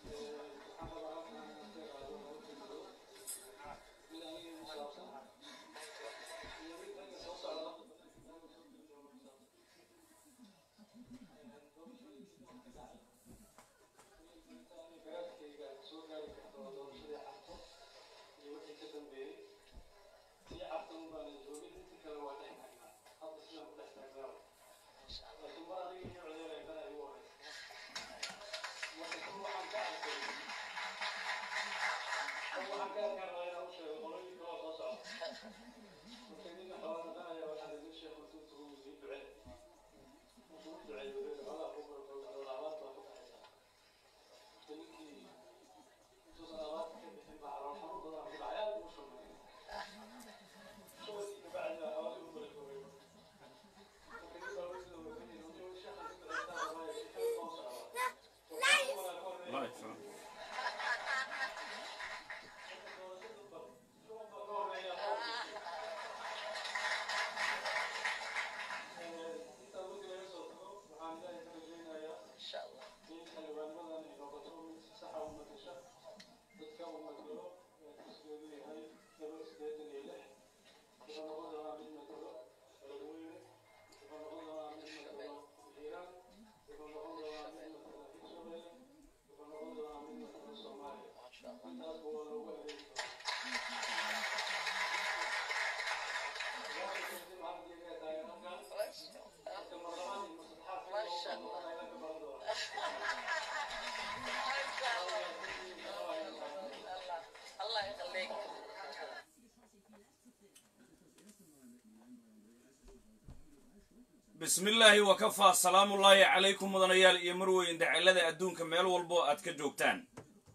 bismi illaahi wakafaa salaamullaahi calaykum mudanayaal iyo marweyn dacalada adduunka meel walbo aad ka joogtaan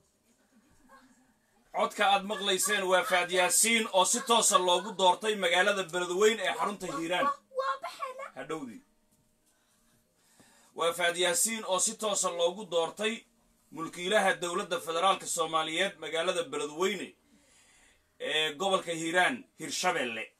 codka aad maqlayseen waa faadyaasiin oo si toosa loogu doortay magaalada beledweyn ee xarunta hiiraan hadhowdii waa faadyaasiin oo si toosa loogu doortay mulkiilaha dowladda federaalka soomaaliyeed magaalada beledweyne ee gobolka hiiraan hirshabelle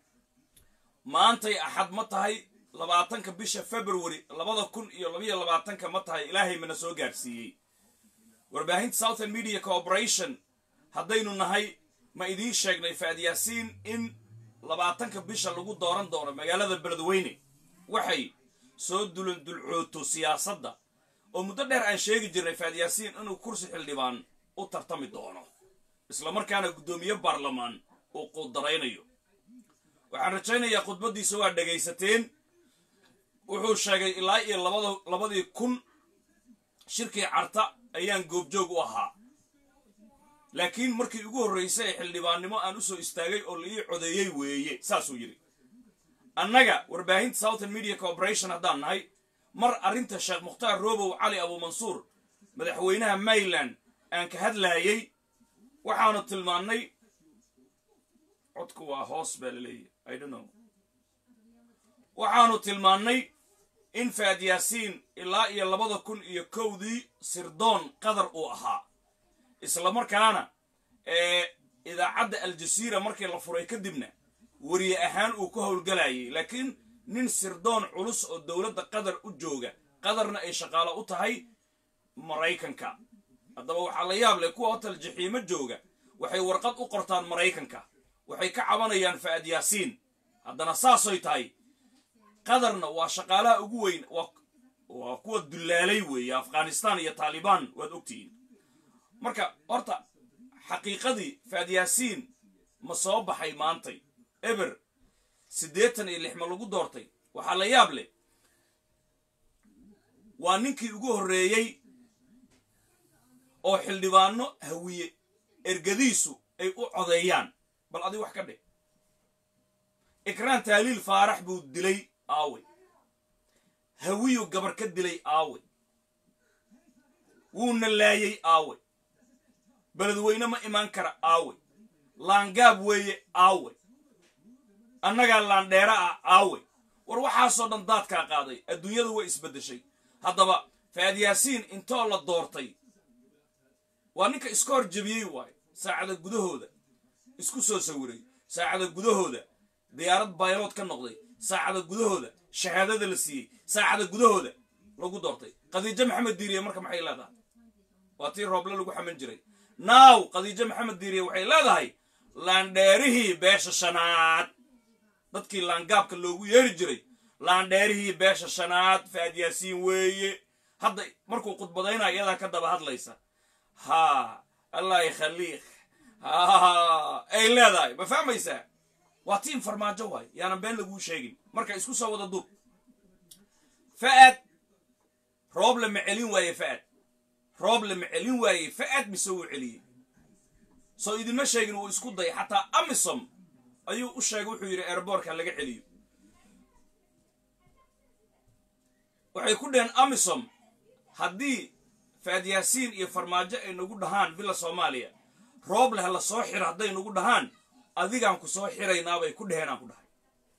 maantay axad ma tahay labaatanka bisha february labada kun iyo labayo labaatanka ma tahay ilaahay mana soo gaadhsiiyey warbaahinta southern media corporation haddaynu nahay ma idiin sheegnay faadyaasiin in labaatanka bisha lagu dooran doono magaalada beledweyne waxay soo dulan dulcooto siyaasadda oo muddo dheer aan sheegi jirnay faadyaasiin inuu kursi xildhibaan u tartami doono islamarkaana guddoomiye baarlamaan uu quudaraynayo waxaan rajaynayaa khudbaddiisa waa dhegaysateen wuxuu sheegay ilaa iyo labadii kun shirkii carta ayaan goobjoog u ahaa laakiin markii ugu horraysay ee xildhibaannimo aan u soo istaagay oo la ii codeeyey weeye saasuu yidhi annaga warbaahinta southern media corporation haddaan nahay mar arrinta sheekh mukhtaar robow cali abuumansuur madaxweynaha maryland aan ka hadlaayey waxaanu tilmaannay codku waa hoos baa la leeyahy i don't know waxaanu tilmaannay in faadyaasiin ilaa iyo labada kun iyo kowdii sirdoon qatar uu ahaa islamarkaana ee idaacadda aljasiira markii la furay kadibna weriye ahaan uu ka howlgalayay laakiin nin sirdoon culus oo dowladda qatar u jooga qatarna ay shaqaalo u tahay maraykanka haddaba waxaa la yaab leh kuwa hotel jaxiimo jooga waxay warqad u qortaan maraykanka waxay ka cabanayaan faadyaasiin haddana saasoy tahay qatarna waa shaqaalaha ugu weyn waa kuwa dullaalay weeye afghanistan iyo taalibaan waad ogtihiin marka horta xaqiiqadii faadyaasiin ma soo baxay maantay eber siddeetan iyo lix ma lagu doortay waxaa la yaab leh waa ninkii ugu horreeyey oo xildhibaano hawiye ergadiisu ay u codeeyaan bal adi wax ka dheh ikraan taaliil faarax buu dilay aawe hawiyu gabar ka dilay aawe wuuna laayay aawe beledweyne ma imaan kara aawe laangaab weeye aawe annagaa laandheera ah aawe war waxaasoo dhan daadkaa qaaday adduunyadu way isbeddeshay haddaba faadyaasiin intoo la doortay waa ninka iska hor jebiyey waayo saacada gudahooda isku soo sawiray saacada gudahooda diyaarad baylood ka noqday saacada gudahooda shahaadada la siiyey saacada gudahooda lagu doortay khadiijo maxamed diiriye marka maxay leedahay waa tii rooble lagu xaman jiray naaw khadiijo maxamed diiriye waxay leedahay laandheerihii beesha shanaad dadkii laangaabka loogu yeeri jiray laandheerihii beesha shanaad faad yaasiin weeye hadda markuu khudbadaynayo iyadaa ka daba hadlaysa ha allah yakhaliik ha ay leedahay ma fahmaysaa waa tiim farmaajo waay yaanan been laguu sheegin marka isku soo wada duub fa'ad rooble ma celin waaye fa'ad rooble ma celin waaye fa'ad mise wuu celiyey soo idinma sheegin wuu isku day xataa amisom ayuu u sheegay wuxuu yidhi airboortka laga celiyo waxay ku dheheen amisom haddii faad yaasiin iyo farmaajo ay nagu dhahaan villa soomaaliya rooble ha la soo xiro hadday nagu dhahaan adigaan ku soo xiraynaabay ku dheheen aan ku dhahay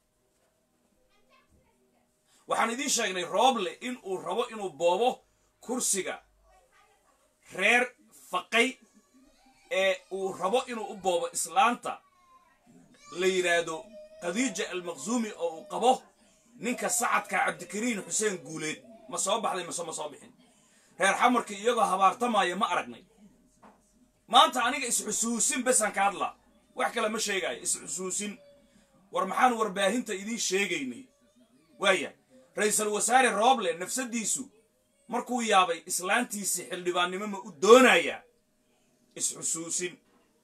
waxaan idiin sheegnay rooble in uu rabo inuu boobo kursiga reer faqay ee uu rabo inuu u boobo islaanta la yidhaahdo khadiija almaqsuumi oo uu qabo ninka sacadka cabdikariin xuseen guuleed ma soo baxday mase ma soo bixin reer xamarkii iyagoo habaartamaya ma aragnay maanta aniga is-xusuusin besaan ka hadlaa wax kale ma sheegaayo is-xusuusin war maxaan warbaahinta idiin sheegaynay waaya ra-iisul wasaare rooble nafsadiisu markuu yaabay islaantiisii xildhibaannimo ma u doonayaa is-xusuusin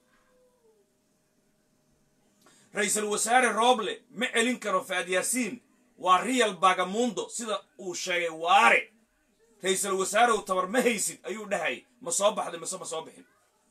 ra-iisul wasaare rooble ma celin karo faad yaasiin waa riyal bagamundo sida uu sheegay waare ra-iisul wasaarew tabar ma haysid ayuu dhahay ma soo baxday mase ma soo bixin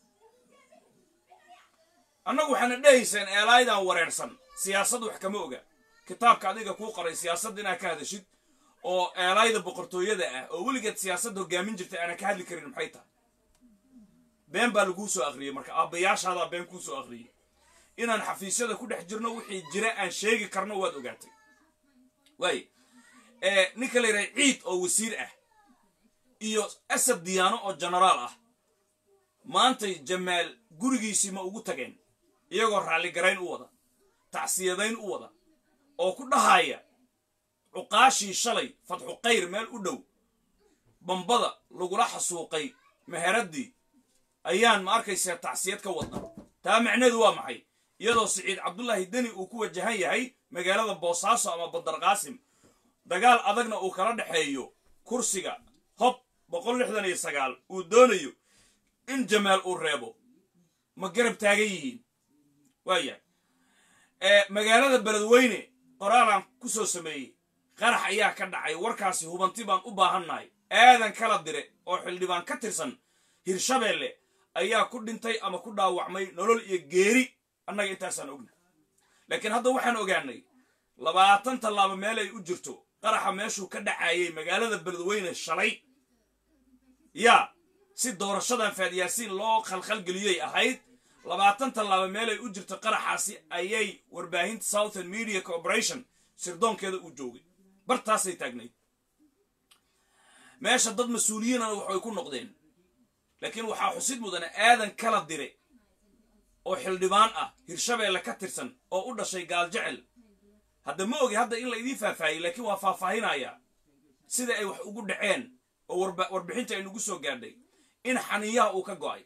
annagu waxaana dhehayseen eelaaydan wareersan siyaasad wax kama oga kitaabka adiga kuu qoray siyaasadda inaad ka hadashid oo eelaayda boqortooyada ah oo weligeed siyaasadda hogaamin jirtay aanan ka hadli karin maxay tahay been baa laguu soo akhriyey marka aabbayaashaadaa been kuu soo akhriyey inaan xafiisyada ku dhex jirno wixii jira aan sheegi karno waad ogaatay waay ninka la yidhaha ciid oo wasiir ah iyo asad diyaano oo genaraal ah maantay jamaal gurigiisii ma ugu tageen iyagoo raalligarayn u wada tacsiyadayn u wada oo ku dhahaya cuqaashii shalay fatxu kayr meel u dhow bambada lagula xasuuqay meheraddii ayaan ma arkaysaa tacsiyad ka wadna taa macneedu waa maxay iyadoo siciid cabdullaahi deni uu ku wajahan yahay magaalada boosaaso ama badar qaasim dagaal adagna uu kala dhexeeyo kursiga hob boqol lixdan iyo sagaal uu doonayo in jamaal uu reebo ma garab taagan yihiin waaya magaalada beledweyne qoraalaan ku soo sameeyey qarax ayaa ka dhacay warkaasi hubanti baan u baahannahay aadan kala dire oo xildhibaan ka tirsan hirshabeelle ayaa ku dhintay ama ku dhaawacmay nolol iyo geeri annaga intaasaan ogna laakiin hadda waxaan ogaanay labaatan tallaabo meel ay u jirto qaraxa meeshuu ka dhacayay magaalada beledweyne shalay yaa si doorashadan faadyaasiin loo khalkhalgeliyey ahayd labaatan tallaabo meel ay u jirto qaraxaasi ayay warbaahinta southern media corporation sirdoonkeeda uu joogay bartaasay taagnayd meesha dad mas-uuliyiinana waxay ku noqdeen laakiin waxaa xusid mudane aadan kala dire oo xildhibaan ah hirshabeelle ka tirsan oo u dhashay gaaljecel hadda ma ogi hadda in la idiin faahfaahiyey laakiin waa faahfaahinayaa sida ay wax ugu dhaceen oo warbixinta ay nagu soo gaadhay in xaniyaha uu ka go'ay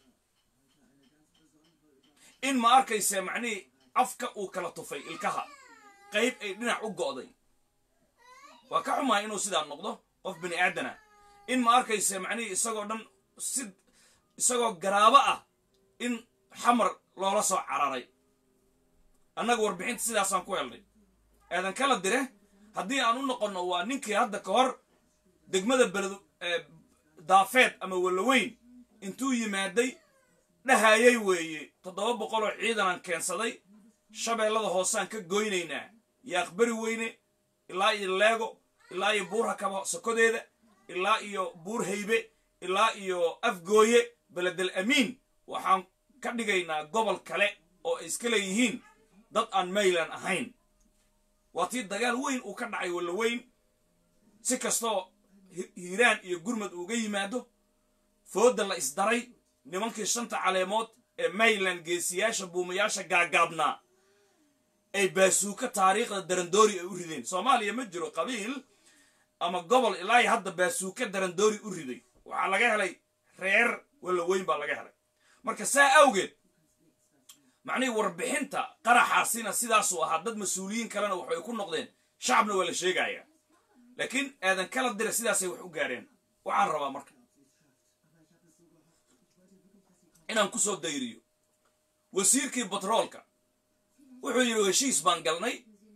in ma arkayse macnihii afka uu kala tufay ilkaha qayb ay dhinac u go'day waa ka xumahay inuu sidaa noqdo qof bini aadana in ma arkayse macnihii isagoo dhan si isagoo garaabo ah in xamar loola soo cararay annaga warbixinta sidaasaan ku helnay aadan kala dire haddii aan u noqonno waa ninkii hadda ka hor degmada beled daafeed ama walaweyn intuu yimaaday dhahayay weeye toddoba boqoloo ciidanaan keensaday shabeellada hoosaan ka goynaynaa yaaqbari weyne ilaa iyo leego ilaa iyo buur hakaba sokodeeda ilaa iyo buur haybe ilaa iyo afgooye beledel amiin waxaan ka dhigaynaa gobol kale oo ay iska leeyihiin dad aan maylan ahayn waa tii dagaal weyn uu ka dhacay walaweyn si kastoo hiiraan iyo gurmad uuga yimaado foodda la isdaray nimankii shanta caleemood ee mayland geesiyaasha buumayaasha gaagaabnaa ay baasuuka taariikhda darandoori ay u rideen soomaaliya ma jiro qabiil ama gobol ilaa hadda baasuuka darandoori u riday waxaa laga helay reer walla weyn baa laga helay marka saa awgeed macnihii warbixinta qaraxaasina sidaasuu ahaa dad mas-uuliyiin kalena waxay ku noqdeen shacabna waa la sheegaya laakiin aadan kala dira sidaasay wax u gaareen waxaan rabaa marka inaan ku soo dayriyo wasiirkii batroolka wuxuu yidhi heshiis baan galnay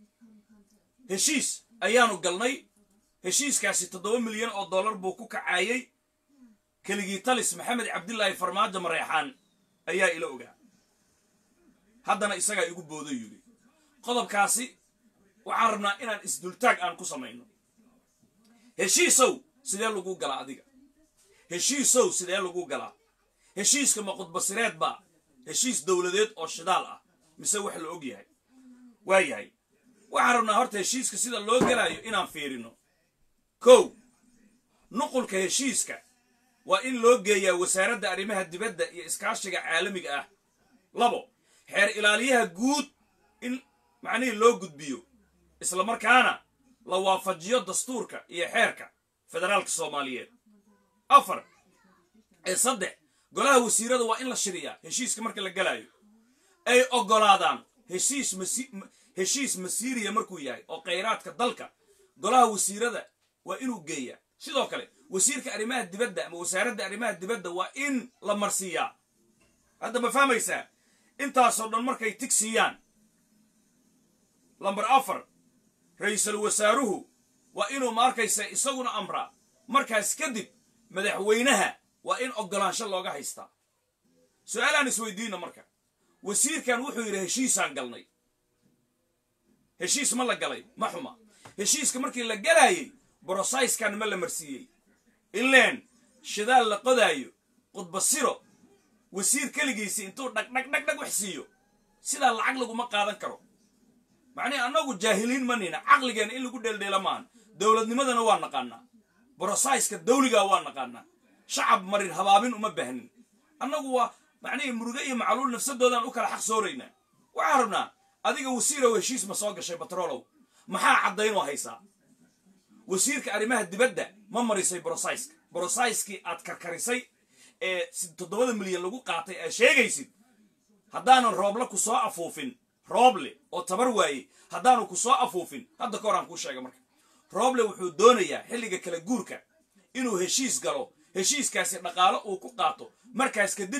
heshiis ayaanu galnay heshiiskaasi toddoba milyan oo dollar buu ku kacaayey keligii talis maxamed cabdilaahi farmaajo mareexaan ayaa ila ogaa haddana isagaa igu boodo yidhi qodobkaasi waxaan rabnaa inaan isdultaag aan ku samayno heshiisow sidee lagu galaa adiga heshiisow sidee lagu galaa heshiiska ma qudbasireed baa heshiis dowladeed oo shidaal ah mise wax la og yahay waa yahay waxaan rabnaa horta heshiiska sida loo galaayo inaan fiirino kow nuqulka heshiiska waa in loo geeyaa wasaaradda arrimaha dibadda iyo iskaashiga caalamiga ah labo xeer ilaaliyaha guud in macnihii loo gudbiyo isla markaana la waafajiyo dastuurka iyo xeerka federaalka soomaaliyeed afar ee saddex golaha wasiirada waa in la shiriyaa heshiiska marka la galaayo ay oggolaadaan heshiis masi heshiis masiiriya markuu yahay oo khayraadka dalka golaha wasiirada waa inuu geeyaa sidoo kale wasiirka arrimaha dibadda ama wasaaradda arrimaha dibadda waa in la marsiiyaa hadda ma fahmaysaa intaasoo dhan markay tig siiyaan lamber afar ra-iisul wasaaruhu waa inuu ma arkaysa isaguna amraa markaas kadib madaxweynaha waa in oggolaansho looga haystaa su-aalaan isweydiina marka wasiirkan wuxuu yidhi heshiisaan galnay heshiis ma la galay ma xuma heshiiska markii la galaayey brosayskan ma la marsiiyey ileen shidaal la qodaayo qudbasiro wasiir keligiisi intuu dhagdhagdhagdhag wax siiyo sidaa lacag laguma qaadan karo macnihi annagu jaahiliin ma nina caqligeena in lagu dheeldheela maahan dowladnimadana waa naqaanaa brosayska dawligaa waa naqaanaa shacab marin habaabin uma baahnin annagu waa macnihii muruge iyo macluul nafsadoodaan u kala xaq sooraynaa waxaan rabnaa adiga wasiirow heshiis ma soo gashay batroolow maxaa caddaynoo haysaa wasiirka arrimaha dibadda ma marisay brosayska brosayskii aad karkarisay ee toddobada milyan lagu qaatay aad sheegaysid haddaanan rooble ku soo afuufin rooble oo tabar waayey haddaanu ku soo afuufin hadda ka hor aan kuu sheega marka rooble wuxuu doonayaa xilliga kala guurka inuu heshiis galo heshiiskaasi dhaqaalo uu ku qaato markaas kadib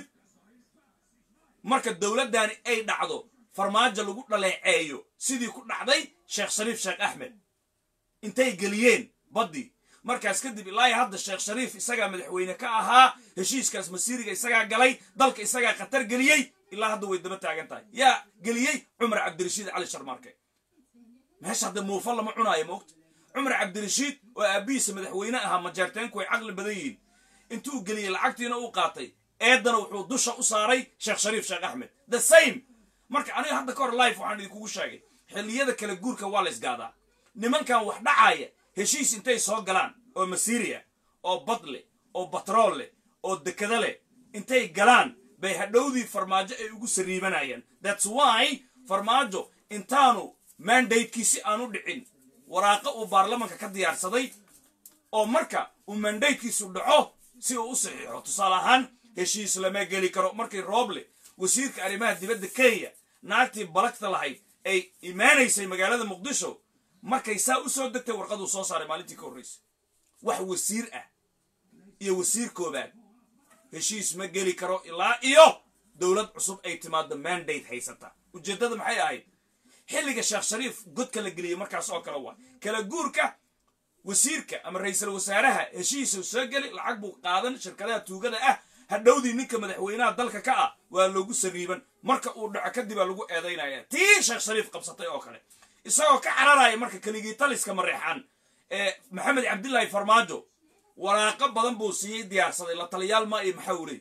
marka dowladdaani ay dhacdo farmaajo lagu dhaleeceeyo sidii ku dhacday sheekh shariif sheekh axmed intay geliyeen baddii markaas kadib ilaa hadda sheekh shariif isagaa madaxweyne ka ahaa heshiiskaas masiiriga isagaa galay dalka isagaa khatar geliyey ilaa hadda way daba taagan tahay yaa geliyey cumar cabdirashiid cali sharmaarke meesha hadda muufa lama cunaayo moogta cumar cabdirashiid oo aabbihiisa madaxweyne ahaa majeerteenku way caqli badan yihiin intuu geliyey lacagtiina u qaatay eeddana wuxuu dusha u saaray sheekh shariif sheekh axmed the same marka aniga hadda ka hor life waxaan idinkugu sheegay xilliyada kala guurka waa la isgaadaa nimankan wax dhacaaya heshiis intay soo galaan oo masiiriya oo bad leh oo batrool leh oo dekada leh intay galaan bay hadhowdii farmaajo ay ugu sariibanayaan thats why farmaajo intaanu mandatekiisi aanu dhicin waraaqo uu baarlamanka ka diyaarsaday oo marka uu mandatekiisu dhaco si uu u saxiixo tusaale ahaan heshiis lama geli karo markii rooble wasiirka arrimaha dibadda kenya naagtii balagta lahayd ay imaanaysay magaalada muqdisho markay saa u soo degtay warqaduu soo saaray maalintii ka horraysay wax wasiir ah iyo wasiir koobaad heshiis ma geli karo ilaa iyo dowlad cusub ay timaado mandate haysata ujeeddada maxay ahayd xilliga sheekh shariif godka la geliyey markaas oo kale waa kala guurka wasiirka ama ra-iisul wasaaraha heshiisuu soo geli lacag buu qaadan shirkadaha tuugada ah hadhowdii ninka madaxweynaha dalka ka ah waa loogu sariiban marka uu dhaco kadib aa lagu eedaynaya tii sheekh shariif qabsatay oo kale isagoo ka cararaya marka keligii taliska mareexaan ee maxamed cabdilaahi farmaajo waraaqo badan buu siiyey diyaarsaday la taliyaal ma iyo maxawley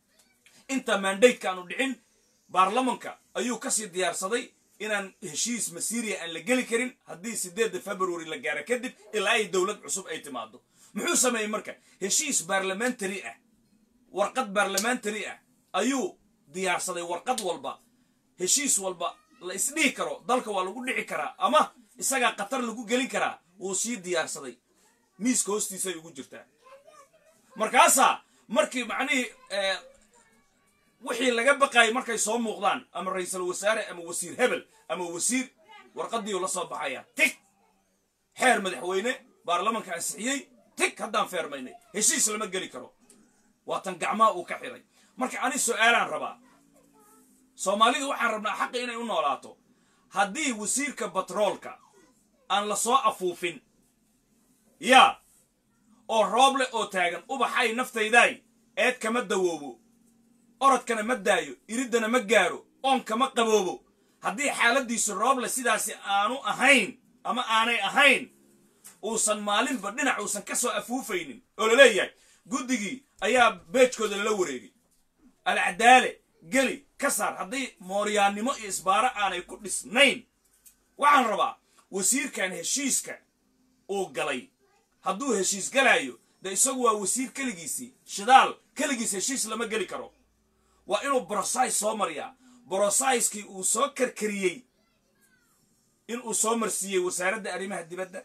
inta mandateka aanu dhicin baarlamanka ayuu kasii diyaarsaday inaan heshiis masiiriya aan la geli karin haddii sideedda february la gaaro kadib ilaa ay dowlad cusub ay timaado muxuu sameeyey marka heshiis baarlamentary ah warqad baarlamentary ah ayuu diyaarsaday warqad walba heshiis walba la isdhihi karo dalka waa lagu dhici karaa ama isagaa khatar lagu gelin karaa wuu sii diyaarsaday miiska hoostiisay ugu jirtaa markaasaa markii macnihii wixii laga baqayay markay soo muuqdaan ama ra-iisul wasaare ama wasiir hebel ama wasiir warqadiiu la soo baxaya tig xeer madaxweyne baarlamanka ansixiyey tig haddaan feermaynay heshiis lama geli karo waatan gacmaha uu ka xiray marka ani su-aalaan rabaa soomaalidu waxaan rabnaa xaqi inay u noolaato haddii wasiirka batroolka aan la soo afuufin yaa oo rooble oo taagan ubaxay naftaydaay eed kama dawoobo orodkana ma daayo iriddana ma gaaro oonkama qaboobo haddii xaaladiisu rooble sidaasi aanu ahayn ama aanay ahayn uusan maalinba dhinac uusan ka soo afuufaynin oo la leeyahay guddigii ayaa beejkooda lala wareegay alcadaale geli ka saar haddii mooryaannimo iyo isbaaro aanay ku dhisnayn waxaan rabaa wasiirkan heshiiska uu galay hadduu heshiis galaayo de isagu waa wasiir keligiisii shidaal keligiis heshiis lama geli karo waa inuu brosais soo mariyaa brosaiskii uu soo karkariyey inuu soo marsiiyey wasaaradda arrimaha dibadda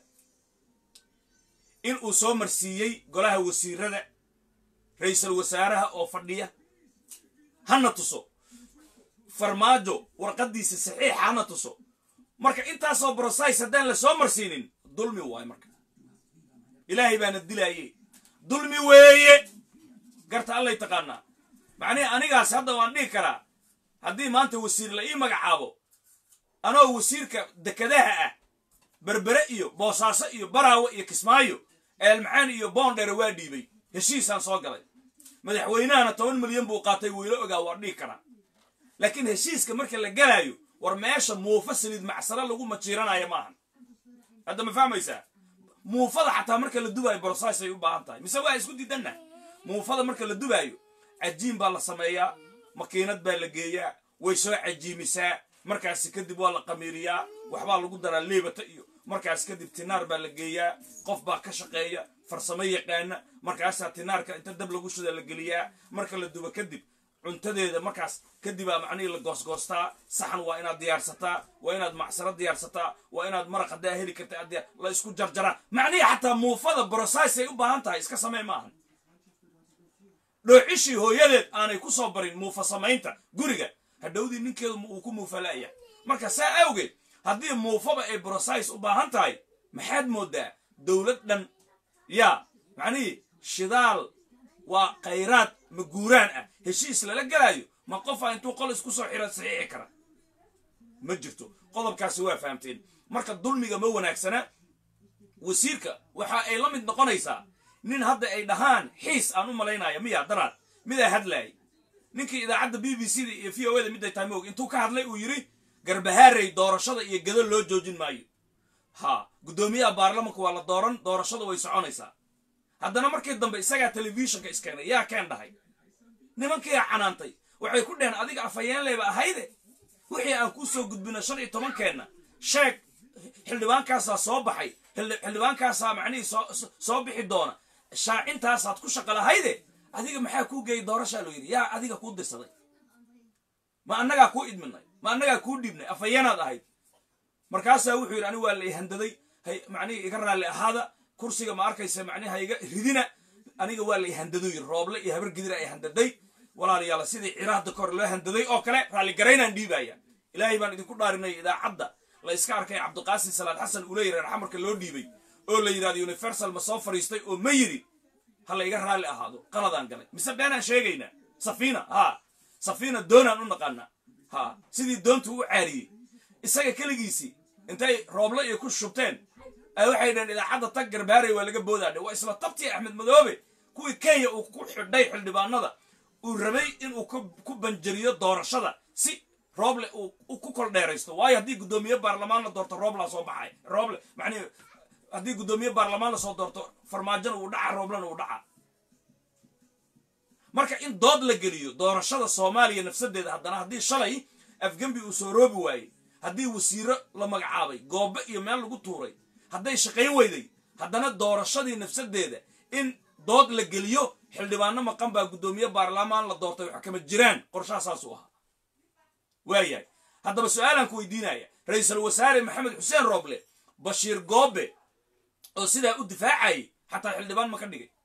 in uu soo marsiiyey golaha wasiirada ra-iisul wasaaraha oo fadhiya hana tuso farmaajo warqadiisa saxiixa hana tuso marka intaasoo brosais haddaan la soo marsiinin dulmi waayo marka ilaahay baana dilaaye dulmi weeye garta allay taqaanaa macnihi anigaas hadda waan dhihi karaa haddii maanta wasiir la ii magacaabo anoo wasiirka dekadaha ah berbere iyo boosaaso iyo baraawe iyo kismaayo eelmacaan iyo boondheere waa dhiibay heshiisaan soo galay madaxweynahana toban milyan buu qaatay weylo ogaa waa dhihi karaa laakiin heshiiska marka la galaayo war meesha muufa saliid macsaro lagu majiiranayo maahan hadda ma fahmaysaa muufada xataa marka la dubaayo brosais ay u baahan tahay mise waa isku diidanna muufada marka la dubaayo cajiin baa la sameeyaa makiinad baa la geeyaa way soo cajiimisaa markaasi kadib waa la qamiiriyaa waxbaa lagu daraa leebata iyo markaas kadib tinaar baa la geeyaa qof baa ka shaqeeya farsamo yaqaana markaasaa tinaarka inta dab lagu shida la geliyaa marka la dubo kadib cuntadeeda markaas kadibaa macnihii la goosgoostaa saxan waa inaad diyaarsataa waa inaad macsaro diyaarsataa waa inaad maraq haddaa heli karta la isku jarjaraa macnihii xataa muufada brosais ay u baahan tahay iska samey maahan dhoocishii hooyadeed aanay ku soo barin muufa samaynta guriga hadhowdii ninkeedu uu ku muufala'aya marka saa awgeed haddii muufaba ay brosais u baahan tahay maxaad moodaa dowlad dhan yaa macnihii shidaal waa khayraad maguuraan ah heshiis lala galaayo ma qofaa intuu qol isku soo xira saxiixi kara ma jirto qodobkaasi waa fahamteen marka dulmiga ma wanaagsana wasiirka waxa ay la mid noqonaysaa nin hadda ay dhahaan xiis aan u malaynaya miya daraad midaa hadlaayay ninkii idaacadda b b c da iyo v o da miday tahay moog intuu ka hadlay uu yidhi garbahaarey doorashada iyo gado loo joojin maayo ha guddoomiyaha baarlamanka waa la dooran doorashada way soconaysaa haddana markii dambe isagaa telefishinka iskeenay yaa keen dhahay nimankiiaa canaantay waxay ku dheheen adiga afhayeenleyba ahayde wixii aan kuu soo gudbino shan iyo tobankeenna sheeg xildhibaankaasaa soo baxay xildhibaankaasaa macnihii soo bixi doona shaacintaasaad ku shaqa lahayde adiga maxaa kuu geeyay doorashaa loo yidhi yaa adiga kuu dirsaday ma annagaa kuu idminay ma annagaa kuu dhiibnay afhayeenaad ahayd markaasaa wuxuu yidhi anigu waa la ihandaday macnihii iga raalli ahaada kursiga ma arkaysa macnihi hayga ridina aniga waa la ihandaduu yidhi rooble iyo habar gidira ay handaday walaalayaala sidii ciraahda kor loo handaday oo kale raalligaraynaan dhiibaya ilaahay baan idinku dhaarinay idaacadda la iska arkay cabdiqaasim salaad xasan uu leeyahy reer xamarka loo dhiibay oo la yidhahdo universal ma soo fariistay oo ma yidhi ha la iga raalli ahaado qaladaan galay mise beenaan sheegaynaa safiina haa safiina doonaan u naqaanaa haa sidii doontu u caariyey isaga keligiisii intay rooble iyo ku shubteen ay waxay dhaheen idaacadda tag garbaarey waa laga boodaadhe waa isla tabtii axmed madoobe kuwii kenya uu ku xidhay xildhibaanada uu rabay inuu ku banjariyo doorashada si rooble uu ku kol dheeraysto waayo haddii guddoomiye baarlamaan la doorto rooblaa soo baxay rooble macnihi haddii guddoomiye baarlamaan lasoo doorto farmaajona uu dhaca rooblena uu dhaca marka in dood la geliyo doorashada soomaaliya nafsadeeda haddana haddii shalay afgembi uu soo roobi waayey haddii wasiiro la magacaabay goobe iyo meel lagu tuuray hadday shaqayn weyday haddana doorashadii nafsadeeda in dood la geliyo xildhibaano maqan baa guddoomiye baarlamaan la doortay wax kama jiraan qorshaha saasuu ahaa waayahay haddaba su-aalaan ku weydiinaya ra-iisul wasaare maxamed xuseen rooble bashiir goobe oo sidaa u difaacayay xataa xildhibaan ma ka dhigay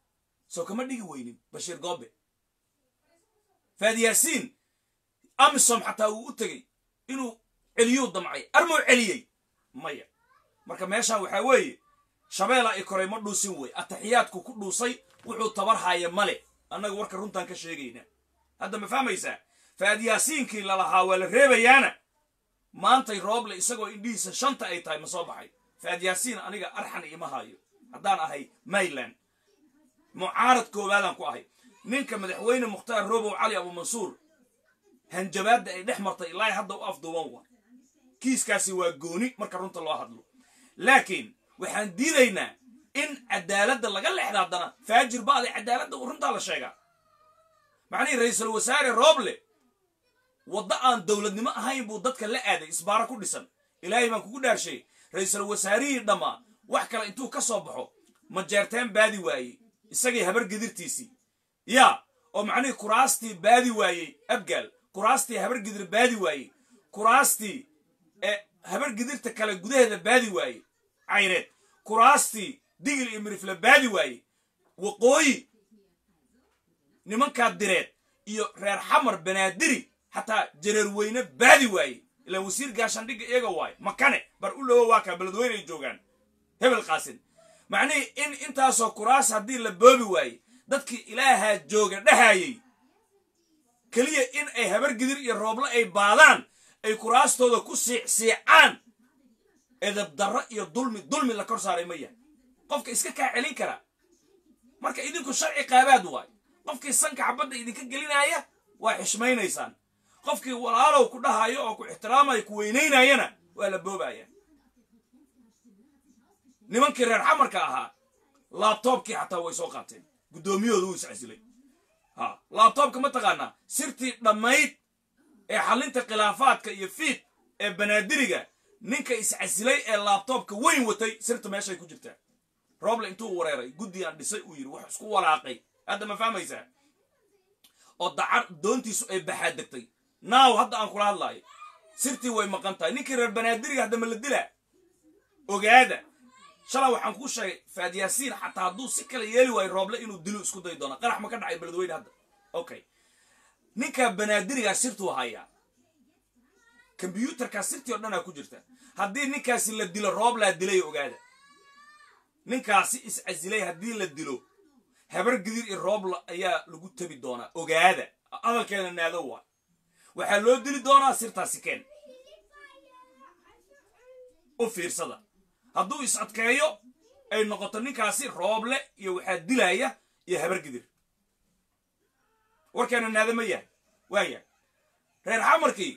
soo kama dhigi weynin bashiir goobe faadiyaasiin amisom xataa wuu u tegey inuu celiyuu damcay armuu celiyey maya marka meeshaan waxaa weeye shabeela i koray ma dhuusin wey ataxiyaadku ku dhuusay wuxuu tabar haaya male annaga warka runtaan ka sheegaynaa hadda ma fahmaysaa faadyaasiinkii lalahaa waa la reebayaana maantay rooble isagoo indhihiisa shanta ay tahay ma soo baxay faadyaasiin aniga arxan ima haayo haddaan ahay mayland mucaarad koowaadaan ku ahay ninka madaxweyne mukhtaar robow cali abuumansuur hanjabaadda ay dhex martay ilaa hadda u afduuban wa kiiskaasi waa gooni marka runta loo hadlo laakiin waxaan diidaynaa in cadaaladda laga leexda haddana faajir ba'day cadaaladda uu runtaa la sheegaa macnihii ra-iisul wasaare rooble waddo aan dowladnimo ahayn buu dadka la aaday isbaaro ku dhisan ilaahay baan kugu dhaarshay ra-iisul wasaarihii dhammaa wax kale intuu ka soo baxo majeerteen baadi waayey isagii habar gedirtiisii yaa oo macnihii kuraastii baadi waayey abgaal kuraastii habar gidir baadi waayey kuraastii ee habar gidirta kale gudaheeda baadi waayey cayreed kuraastii digil iyo mirifle baadi waayey waqooyi nimankaa direed iyo reer xamar banaadiri xataa jareer weyne baadi waayey ilaan wasiir gaashaandhigga iyaga waayo makane bar u lowo waa kaa beledweyne ay joogaan hebel qaasin macnihii in intaasoo kuraas haddii la boobi waayey dadkii ilaahaa jooga dhahayey keliya in ay habar gidir iyo rooble ay baadaan ay kuraastooda ku siicsiicaan edabdarro iyo dulmi dulmi la kor saaray ma yahay qofka iska kaa celin karaa marka idinku sharci qaabaad waayo qofkii sanka xabadda idinka gelinaaya waa xishmaynaysaan qofkii walaalow ku dhahayo oo ku ixtiraamaya ku weynaynayana waa la boobaya nimankii reer xamarka ahaa laabtoobkii xataa way soo qaateen guddoomiyahooda wuu iscasilay ha laabtoobka ma taqaanaa sirtii dhammayd ee xallinta khilaafaadka iyo fiid ee banaadiriga ninka iscasilay ee laabtoobka weyn watay sirta meeshay ku jirtaa rooble intuu wareeray guddi aan dhisay uu yidhi wax isku walaaqay hadda ma fahmaysaa oo dacar doontiisu ay baxaad degtay naaw hadda aan kula hadlaayo sirtii way maqan tahay ninkii reer banaadiriga hadda ma la dilaa ogaada shalay waxaan kuu sheegay faadyaasiin xataa hadduu si kale yeeli waayo rooble inuu dilo isku day doona qarax ma ka dhacay beledweyne hadda okay ninkaa banaadirigaa sirtuu hayaa kombyuutarkaa sirtii oo dhanaa ku jirta haddii ninkaasi la dilo rooblaa dilay ogaada ninkaasi iscasilay haddii la dilo habar gidir iyo roobla ayaa lagu tabi doonaa ogaada hadalkeena naado waa waxaa loo dili doonaa sirtaasi keen u fiirsada hadduu is adkeeyo ay noqoto ninkaasi rooble iyo waxaa dilaya iyo habar gidir warkeena naado ma yahay waaya reer xamarkii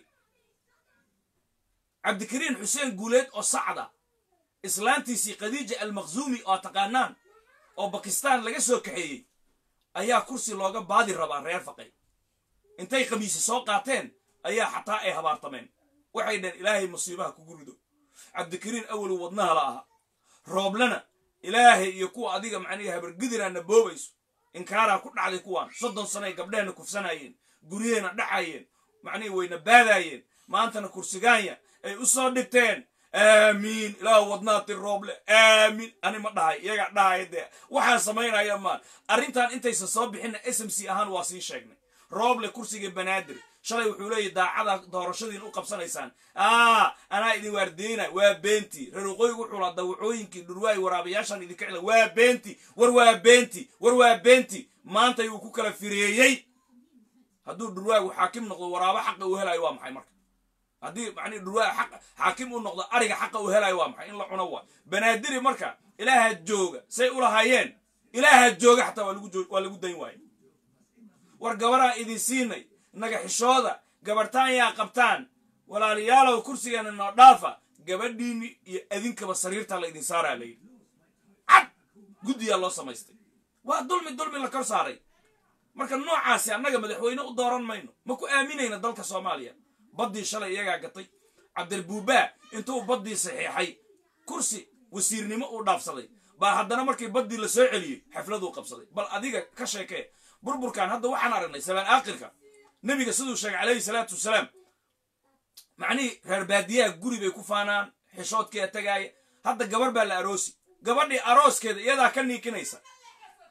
cabdikariin xuseen guuleed oo sacda islaantiisii khadiija almaqzuumi oo taqaanaan oo bakistaan laga soo kaxeeyey ayaa kursi looga baadi rabaa reer faqay intay khamiisi soo qaateen ayaa xataa ay habaartameen waxay dhaheen ilaahay musiibaha kugu rido cabdikariin awalu wadnaha la aha rooblena ilaahay iyo kuwa adiga macnihi habargidiraana boobayso inkaaraa ku dhacday kuwaan soddon sanoay gabdhehena kufsanayeen guryaheena dhacayeen macnihii wayna baadaayeen maantana kursigaanya ay u soo dhigteen aamiin ilaah wadnaati rooble aamiin ani ma dhahay iyagaa dhahaya dee waxaan samaynaya maan arrintan intaysan soo bixinna s m c ahaan waa sii sheegnay rooble kursiga banaadir shalay wuxuu leeyahy daacada doorashadiin u qabsanaysaan aa anaa idin waardiyeynay waa beenti reer waqooyigu wuxuu laa dawacooyinkii dhurwaay waraabayaashaan idinka cila waa beenti war waa beenti war waa beenti maanta yuu ku kala fireeyey hadduu dhurwaagu xaakim noqdo waraabo xaqa uu helayo waa maxay marka haddii macnihi dhurwaa xaq xaakim uu noqdo ariga xaqa uu helayo waa maxay in la cuno waa banaadiri marka ilaaha jooga say ulahaayeen ilaaha jooga xataa waa lagu waa lagu dayn waaye war gabaraan idin siinay naga xishooda gabartaan yaa qabtaan walaalayaalow kursigeena noo dhaafa gabadhiini iyo adinkaba sariirtaa la idin saaraa layidhi cad guddiyaa loo samaystay waa dulmi dulmi la kor saaray marka noocaasi annaga madaxweyne u dooran mayno ma ku aaminayna dalka soomaaliya baddii shalay iyagaa gatay cabdirbuubaa intuu baddii saxiixay kursi wasiirnimo uu dhaafsaday baa haddana markii baddii la soo celiyey xafladuu qabsaday bal adiga ka sheekee burburkan hadda waxaan aragnay sabaan aakhirka nebiga siduu sheegay calayhi salaatu wasalaam macnihii reer baadiyaha guri bay ku faanaan xishoodkeeda tagaaya hadda gabar baa la aroosi gabadhii arooskeeda iyadaa ka niikinaysa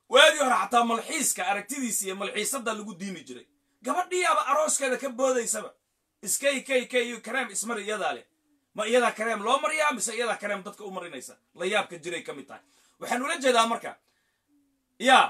waagii hore xataa malxiiska aragtidiisa iyo malxiisada lagu diimi jiray gabadhiyaaba arooskeeda ka boodaysaba iskay kay kay iyo kareem ismar iyadaa leh ma iyadaa kareem loo mariyaa mise iyadaa kareem dadka u marinaysa la yaabka jiray ka mid tahay waxaan ula jeedaa marka yaa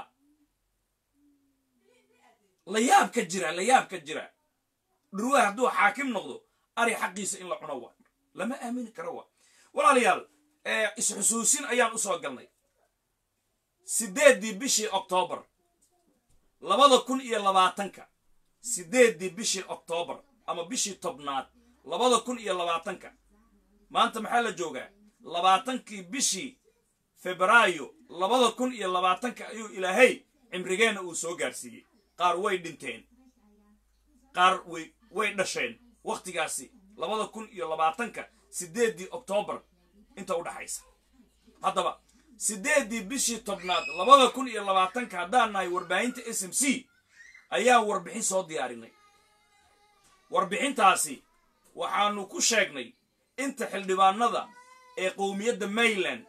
la yaab ka jira la yaab ka jira dhurwaa hadduu xaakim noqdo ari xaqiisa in la cuno waa lama aamini karo waa walaalayaal isxusuusin ayaan usoo galnay sideeddii bishii oktoobar labada kun iyo labaatanka sideeddii bishii oktoobar ama bishii tobnaad labada kun iyo labaatanka maanta maxaa la joogaa labaatankii bishii febraayo labada kun iyo labaatanka ayuu ilaahay cimrigeenna uu soo gaarsiiyey qaar way dhinteen qaar way way dhasheen wakhtigaasi labada kun iyo labaatanka sideeddii oktoobar inta u dhaxaysa haddaba sideeddii bishii tobnaad labada kun iyo labaatanka haddaan nahay warbaahinta s m c ayaan warbixin soo diyaarinay warbixintaasi waxaanu ku sheegnay inta xildhibaanada ee qowmiyadda mayland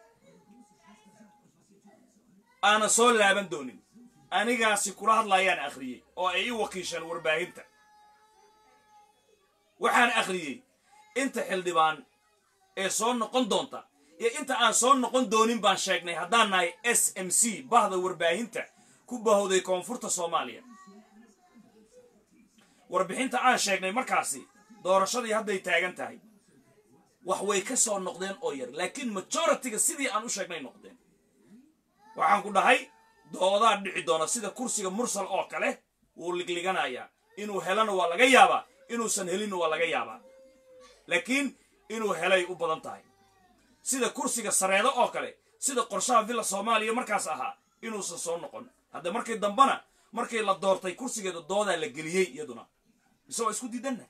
aana soo laaban doonin anigaasi kula hadlayaan akhriyey oo ay i wakiisheen warbaahinta waxaan akhriyey inta xildhibaan ee soo noqon doonta iyo inta aan soo noqon doonin baan sheegnay haddaan nahay s m c bahda warbaahinta ku bahowday koonfurta soomaaliya warbixinta aan sheegnay markaasi doorashadii hadday taagan tahay wax way ka soo noqdeen oo yar laakiin majoritiga sidii aan u sheegnay noqdeen waxaan ku dhahay doodaa dhici doona sida kursiga mursal oo kale wuu ligliganayaa inuu helana waa laga yaabaa inuusan helinna waa laga yaabaa laakiin inuu helay u badan tahay sida kursiga sareedo oo kale sida qorshaha villa soomaaliya markaas ahaa inuusan soo noqon hadda markii dambana markii la doortay kursigeeda doodaa la geliyey iyaduna mise waa isku diidanna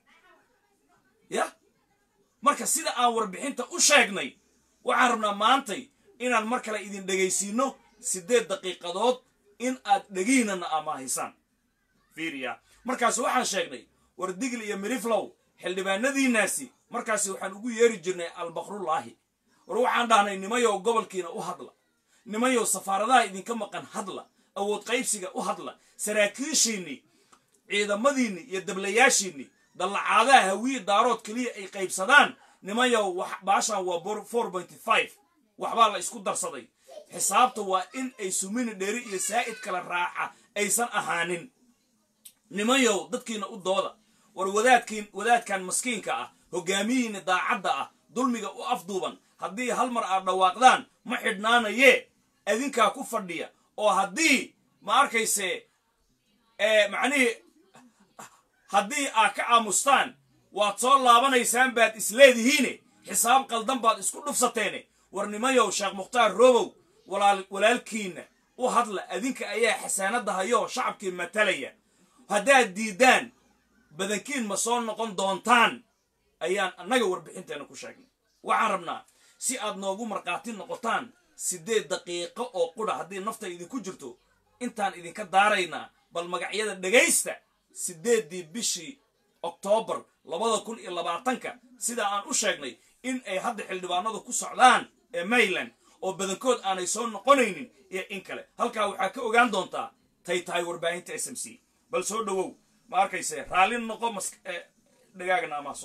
ya marka sida aan warbixinta u sheegnay waxaan rabnaa maantay inaan mar kale idin dhegaysiino siddeed daqiiqadood in aad dhegiinana amaahisaan fiiriya markaas waxaan sheegnay war digl iyo miriflow xildhibaanadiinaasi markaasi waxaan ugu yeeri jirnay albakrullaahi war waxaan dhahnay nimayow gobolkiina u hadla nimayow safaaradaha idinka maqan hadla awood qaybsiga u hadla saraakiishiinni ciidamadiinni iyo dablayaashiinni dallacaadaha hawiye daarood keliya ay qaybsadaan nimayow baashan waa four pointy five waxbaa la isku darsaday xisaabta waa in ay sumini dheri iyo saa'id kala raaca aysan ahaanin nimayow dadkiina u dooda war wadaadkiin wadaadkan maskiinka ah hogaamiyiina daacadda ah dulmiga u afduuban haddii hal mar aad dhawaaqdaan ma xidhnaanayee adinkaa ku fadhiya oo haddii ma arkayse macnihii haddii aad ka aamustaan waad soo laabanaysaan baad isleedihiine xisaab qaldan baad isku dhufsateene war nimayow sheekh mukhtaar roobow walaalkiinna u hadla adinka ayaa xasaanadda hayoo shacabkii matalaya haddaad diiddaan badankiin ma soo noqon doontaan ayaan annaga warbixinteenna ku sheegnay waxaan rabnaa si aad noogu markhaati noqotaan siddeed daqiiqo oo qudha haddii nafta idinku jirto intaan idinka daaraynaa bal magacyada dhegaysta siddeeddii bishii oktoobar labada kun iyo labaatanka sidaa aan u sheegnay in ay hadda xildhibaanadu ku socdaan ee mayland oo badankood aanay soo noqonaynin iyo in kale halkaa waxaa ka ogaan doontaa tay tahay warbaahinta s m c bal soo dhowow ma arkayse raallin noqo mas dhagaagana amaaso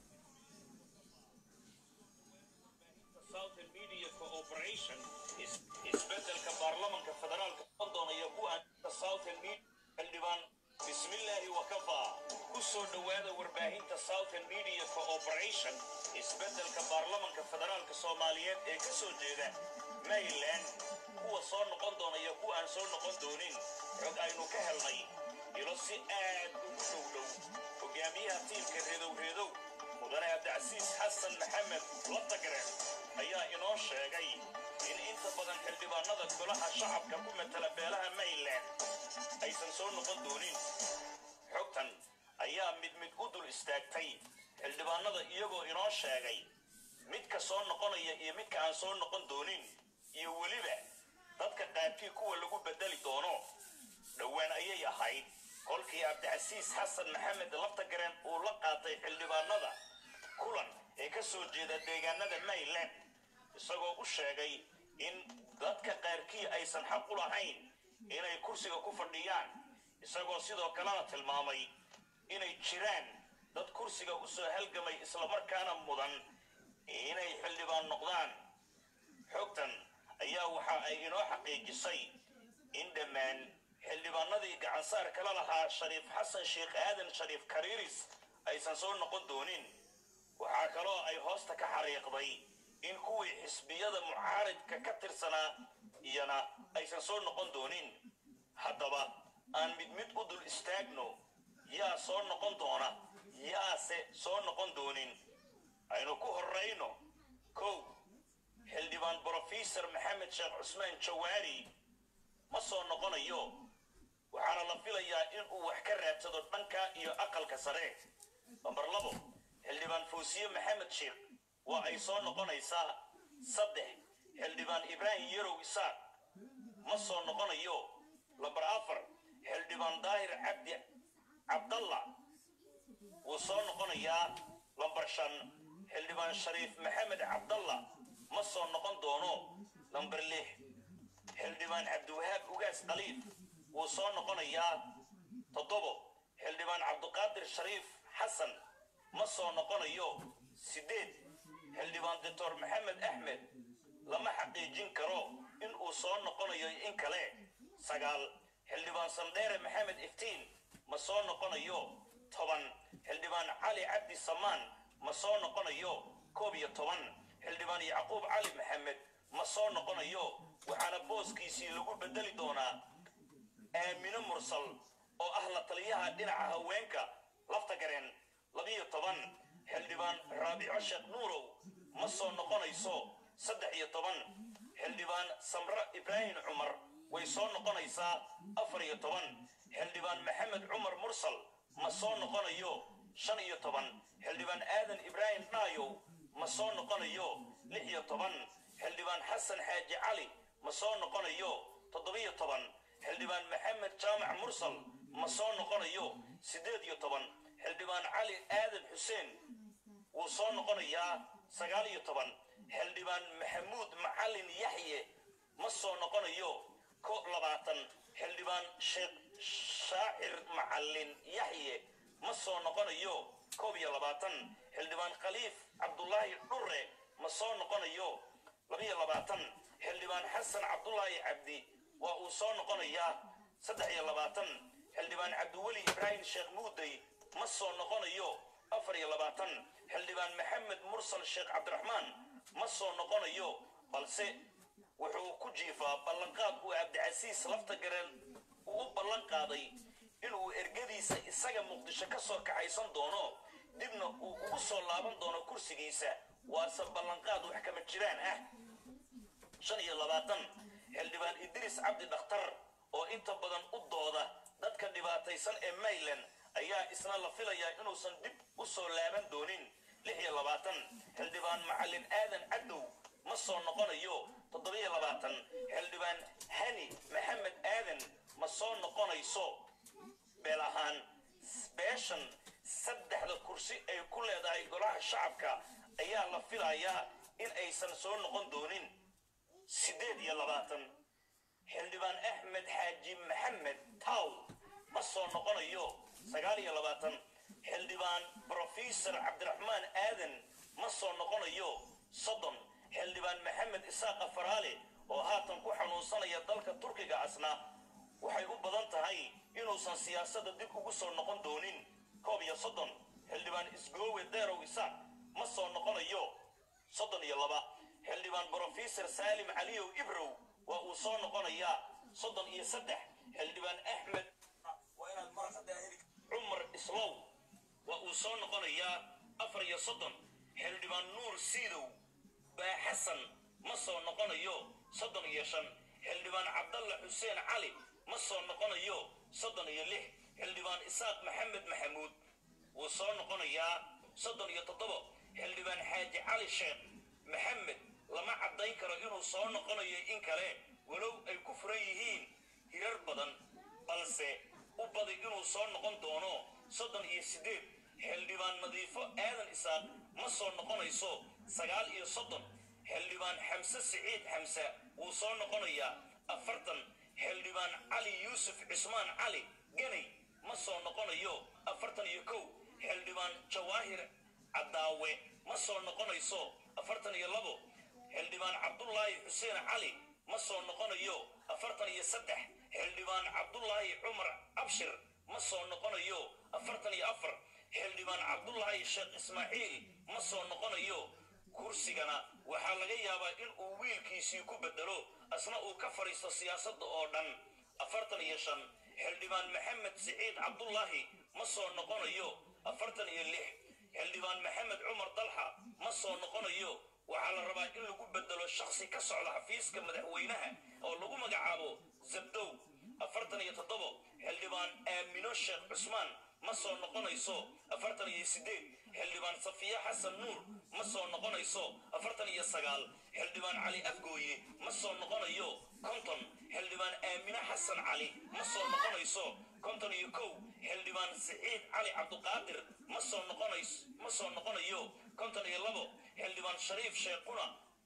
isbedelka baarlamanka federaalka doonaya ku southern xildhibaan bismillaahi wakafaa ku soo dhowaada warbaahinta southern media cooperation isbedelka baarlamanka federaalka soomaaliyeed ee ka soo jeeda maryland kuwa soo noqon doonaya kuwa aan soo noqon doonin xog aynu ka helnay ilo si aad ugu dhow dhow hogaamiyaha tiimka reedow reedow mudane cabdicasiis xasan maxamed latagaren ayaa inoo sheegay in inta badan xildhibaanada golaha shacabka ku matala beelaha maryland aysan soo noqon doonin xogtan ayaa mid mid u dul istaagtay xildhibaanada iyagoo inoo sheegay midka soo noqonaya iyo midka aan soo noqon doonin iyo weliba dadka qaabkii kuwa lagu bedeli doono dhowaan ayay ahayd kolkii cabdicasiis xasan maxamed laftagaren uu la qaatay xildhibaanada kulan ee ka soo jeeda deegaanada maryland isagoo u sheegay in dadka qaarkii aysan xaq u lahayn inay kursiga ku fadhiyaan isagoo sidoo kalena tilmaamay inay jiraan dad kursiga u soo halgamay islamarkaana mudan inay xildhibaan noqdaan xogtan ayaa waxa ay inoo xaqiijisay in dhammaan xildhibaanadii gacansaar kala lahaa shariif xasan sheekh aadan shariif kariiris aysan soo noqon doonin waxaa kaloo ay hoosta ka xariiqday in kuwii xisbiyada mucaaridka ka tirsanaa iyana aysan soo noqon doonin haddaba aan mid mid u dul istaagno yaa soo noqon doona yaase soo noqon doonin aynu ku horrayno kow xildhibaan brofesor maxamed sheekh cusmaan jawaari ma soo noqonayo waxaana la filayaa inuu wax ka raadsado dhanka iyo aqalka sare lambar labo xildhibaan fawsiye maxamed sheekh waa ay soo noqonaysaa saddex xildhibaan ibraahim yarow isaaq ma soo noqonayo lambar afar xildhibaan daahir cabdi cabdalla wuu soo noqonayaa lambar shan xildhibaan shariif maxamed cabdalla ma soo noqon doono lambar lix xildhibaan cabdiwahaab ugaas khaliif wuu soo noqonayaa toddobo xildhibaan cabdiqaadir shariif xasan ma soo noqonayo siddeed xildhibaan doctor maxamed axmed lama xaqiijin karo in uu soo noqonayo in kale sagaal xildhibaan sandheere maxamed iftiin ma soo noqonayo toban xildhibaan cali cabdi samaan ma soo noqonayo koob iyo toban xildhibaan yacquub cali maxamed ma soo noqonayo waxaana booskiisii lagu bedeli doonaa aamino mursal oo ah la taliyaha dhinaca haweenka lafta gareen labiyo toban xildhibaan raabico sheekh nuurow ma soo noqonayso saddex iyo toban xildhibaan samre ibraahim cumar way soo noqonaysaa afar iyo toban xildhibaan maxamed cumar mursal ma soo noqonayo shan iyo toban xildhibaan aadan ibraahim dhaayow ma soo noqonayo lix iyo toban xildhibaan xasan xaaji cali ma soo noqonayo toddobiyo toban xildhibaan maxamed jaamac mursal ma soo noqonayo siddeed iyo toban xildhibaan cali aadan xuseen wuu soo noqonayaa sagaal iyo toban xildhibaan maxamuud macalin yaxye ma soo noqonayo ko labaatan xildhibaan sheekh shaacir macalin yaxye ma soo noqonayo koob iyo labaatan xildhibaan khaliif cabdulaahi dhure ma soo noqonayo labiyo labaatan xildhibaan xasan cabdulaahi cabdi waa uu soo noqonayaa saddex iyo labaatan xildhibaan cabdiweli ibraahim sheekh muuday ma soo noqonayo afar iyo labaatan xildhibaan maxamed mursal sheekh cabdiraxmaan ma soo noqonayo balse wuxuu ku jiifaa ballanqaad uu cabdicasiis lafta gareen uu u ballan qaaday inuu ergadiisa isaga muqdisho ka soo kaxaysan doono dibna uu ugu soo laaban doono kursigiisa waase ballanqaad wax kama jiraan ah shan iyo labaatan xildhibaan idriis cabdi dhakhtar oo inta badan u dooda dadka dhibaataysan ee mayland ayaa isna la filayaa inuusan dib u soo laaban doonin lix iyo labaatan xildhibaan macalin aadan cadow ma soo noqonayo toddobiyo labaatan xildhibaan hani maxamed aadan ma soo noqonayso beel ahaan beeshan saddexda kursi ay ku leedahay golaha shacabka ayaa la filayaa in aysan soo noqon doonin siddeed iyo labaatan xildhibaan axmed xaaji maxamed taw ma soo noqonayo sagaal iyo labaatan xildhibaan brofesor cabdiraxmaan aadan ma soo noqonayo soddon xildhibaan maxamed isaaqa faraale oo haatan ku xanuunsanaya dalka turkiga asna waxay u badan tahay inuusan siyaasadda dib ugu soo noqon doonin koob iyo soddon xildhibaan isgoowe deerow isaaq ma soo noqonayo soddon iyo laba xildhibaan brofesor saalim caliyow ibrow waa uu soo noqonayaa soddon iyo saddex xildhibaan axmed cumar islow waa uu soo noqonayaa afar iyo soddon xildhibaan nuur siidow baa xasan ma soo noqonayo soddon iyo shan xildhibaan cabdalla xuseen cali ma soo noqonayo soddon iyo lix xildhibaan isaaq maxamed maxamuud wuu soo noqonayaa soddon iyo toddobo xildhibaan xaaji cali sheekh maxamed lama caddayn karo inuu soo noqonayo in kale walow ay ku furan yihiin hirar badan balse u badi inuu soo noqon doono soddon iyo siddeed xildhibaan nadiifo aadan isaaq ma soo noqonayso sagaal iyo soddon xildhibaan xamse siciid xamse wuu soo noqonayaa afartan xildhibaan cali yuusuf cismaan cali ganay ma soo noqonayo afartan iyo kow xildhibaan jawaahir caddaawe ma soo noqonayso afartan iyo labo xildhibaan cabdulaahi xuseen cali ma soo noqonayo afartan iyo saddex xildhibaan cabdulaahi cumar abshir ma soo noqonayo afartan iyo afar xildhibaan cabdulaahi sheekh ismaaciil ma soo noqonayo kursigana waxaa laga yaabaa in uu wiilkiisii ku bedelo asna uu ka fadhiisto siyaasadda oo dhan afartan iyo shan xildhibaan maxamed siciid cabdulaahi ma soo noqonayo afartan iyo lix xildhibaan maxamed cumar dalxa ma soo noqonayo waxaa la rabaa in lagu bedelo shaksi ka socda xafiiska madaxweynaha oo lagu magacaabo zabdow afartan iyo toddobo xildhibaan aamino sheekh cusmaan ma soo noqonayso afartan iyo sideed xildhibaan safiya xasan nuur ma soo noqonayso afartan iyo sagaal xildhibaan cali afgooye ma soo noqonayo konton xildhibaan aamine xasan cali ma soo noqonayso konton iyo kow xildhibaan siciid cali cabduqaadir ma soo noqonays ma soo noqonayo konton iyo labo xildhibaan shariif sheekuna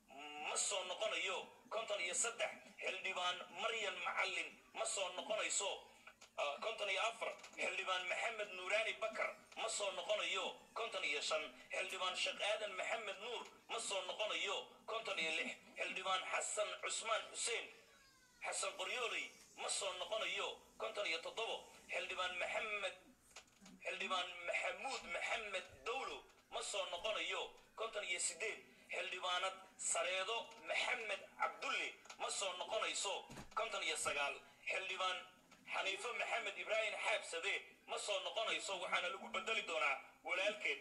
ma soo noqonayo konton iyo saddex xildhibaan maryan macallin ma soo noqonayso konton iyo afar xildhibaan maxamed nuuraani bakar ma soo noqonayo konton iyo shan xildhibaan sheekh aadan maxamed nuur ma soo noqonayo konton iyo lix xildhibaan xasan cusmaan xuseen xasan qoryooley ma soo noqonayo konton iyo toddobo xildhibaan maxamed xildhibaan maxamuud maxamed dowlo ma soo noqonayo konton iyo sideed xildhibaanad sareedo maxamed cabdulle ma soo noqonayso konton iyo sagaal xildhibaan xaniifo maxamed ibraahim xaabsade ma soo noqonayso waxaana lagu bedeli doonaa walaalkeed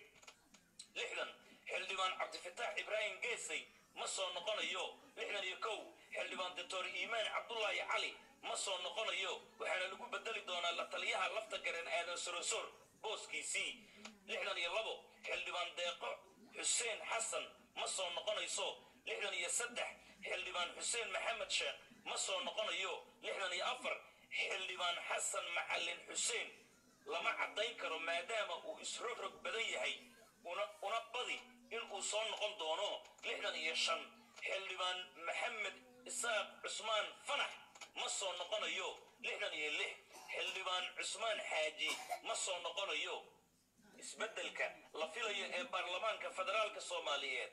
lixdan xildhibaan cabdifataax ibraahim geesay ma soo noqonayo lixdan iyo kow xildhibaan doctor iimaan cabdulaahi cali ma soo noqonayo waxaana lagu bedeli doonaa la taliyaha lafta garen aadan sorosor booskiisii lixdan iyo labo xildhibaan deeqo xuseen xasan ma soo noqonayso lixdan iyo saddex xildhibaan xuseen maxamed sheekh ma soo noqonayo lixdan iyo afar xildhibaan xasan macallin xuseen lama caddayn karo maadaama uu isrogrog badan yahay una badi inuu soo noqon doono lixdan iyo shan xildhibaan maxamed isaaq cusmaan fanax ma soo noqonayo lixdan iyo lix xildhibaan cusmaan xaaji ma soo noqonayo isbeddelka la filayo ee baarlamaanka federaalka soomaaliyeed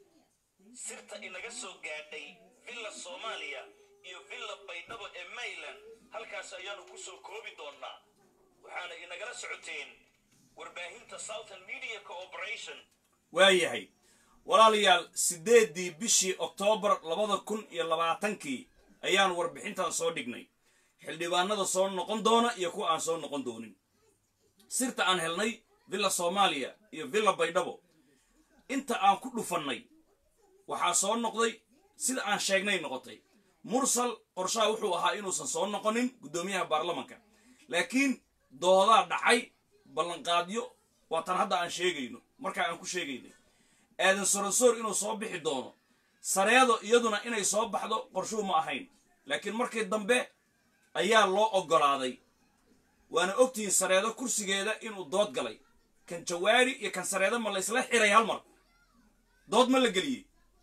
sirta inaga soo gaadhay villa soomaaliya iyo villa baydhabo ee mayland halkaas ayaanu ku soo koobi doonnaa waxaana inagala socoteen warbaahinta southern media cooperation waayahay walaalayaal siddeeddii bishii oktoobar labada kun iyo labaatankii ayaan warbixintan soo dhignay xildhibaanada soo noqon doona iyo kuwa aan soo noqon doonin sirta aan helnay villa soomaaliya iyo villa baydhabo inta aan ku dhufannay waxaa soo noqday sida aan sheegnay noqotay mursal qorshaha wuxuu ahaa inuusan soo noqonin guddoomiyaha baarlamanka laakiin doodaa dhacay ballanqaadyo waa tan hadda aan sheegayno markaa aan ku sheegaynay aadan sorosoor inuu soo bixi doono sareedo iyaduna inay soo baxdo qorshuu ma ahayn laakiin markii dambe ayaa loo oggolaaday waana ogtihiin sareedo kursigeeda inuu dood galay kan jawaari iyo kan sareedo ma laysla xiray hal mar dood ma la geliyey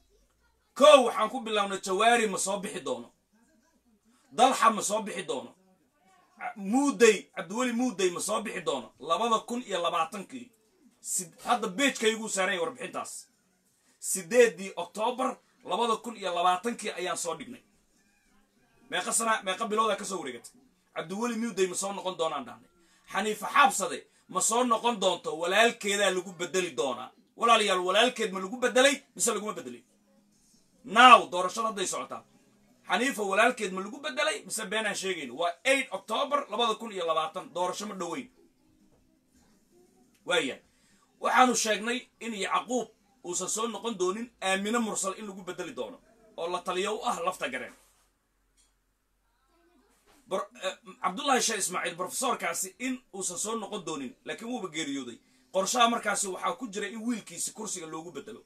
kow waxaan ku bilaabnay jawaari ma soo bixi doono dalxa ma soo bixi doono muudey cabdiweli muudey ma soo bixi doono labada kun iyo labaatankii hadda beejkayguu saaranya warbixintaas sideeddii oktoobar labada kun iyo labaatankii ayaan soo dhignay meeqa sana meeqa biloodaa ka soo wareegatay cabdiweli muudey ma soo noqon doonaan dhahnay xaniifa xaabsade ma soo noqon doonto walaalkeedaa lagu bedeli doonaa walaalayaal walaalkeed ma lagu bedelay mise laguma bedelay naaw doorashada hadday socotaa xaniifa walaalkeed ma lagu bedelay mise beenaan sheegayno waa eight octoobar labada kun iyo labaatan doorasho ma dhoweyn waaya waxaanu sheegnay in yacquub uusan soo noqon doonin aamine mursal in lagu bedeli doono oo la taliyo u ah lafta gareen cabdullaahi sheekh ismaaciil brofesorkaasi in uusan soo noqon doonin laakiin wuuba geeriyooday qorshaha markaasi waxaa ku jira in wiilkiisi kursiga loogu bedelo